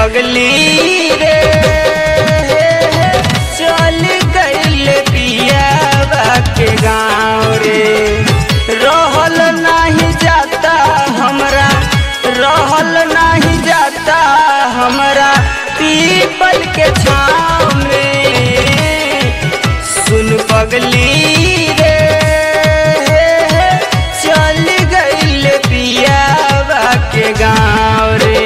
पगली रे चल गईल पियावा के गाँव रे रहल नाही जाता हमरा रहल नाही जाता हमरा पीपल के छाँव में सुन पगली रे चल गईल पियावा के गाँव रे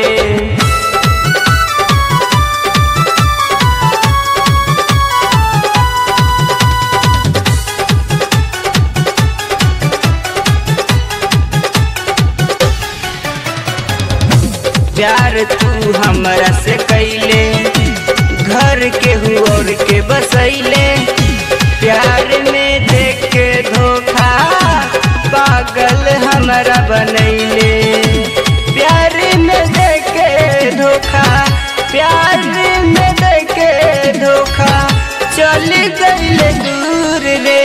प्यार तू हमरा से कैले घर के और के बसैले प्यार में देख के धोखा पागल हमरा बनैले प्यार में देख के धोखा प्यार में देख के धोखा चल गईले दूर रे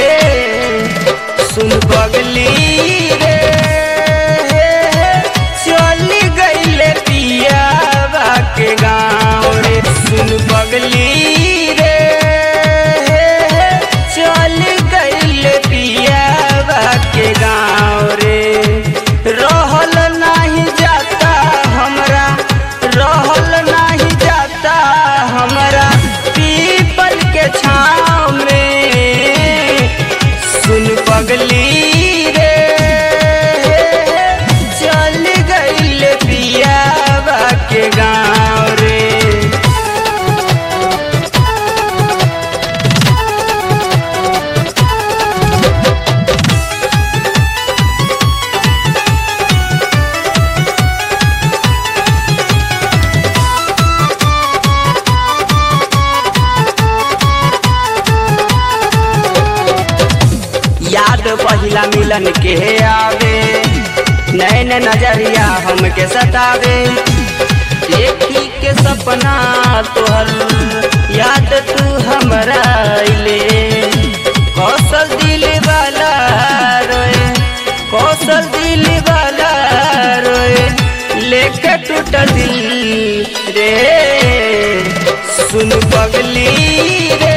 सुन पगली रे चल गईले पियावा के गाँव रे सुन पगली रे चल गईले पियावा के गाँव रे रहल नाही जाता हमरा रहल नाही जाता हमरा पीपल के छाँव में सुन पगली रे चल गईल पियावा के गाँव रे याद पहिला मिलन के आवे नैन नजरिया हमके सतावे देखी के सपना तोहर याद तू हमरा अइले कौशल दिल वाला रोए कौशल दिल वाला रोए लेके टूटल दिल रे सुन पगली रे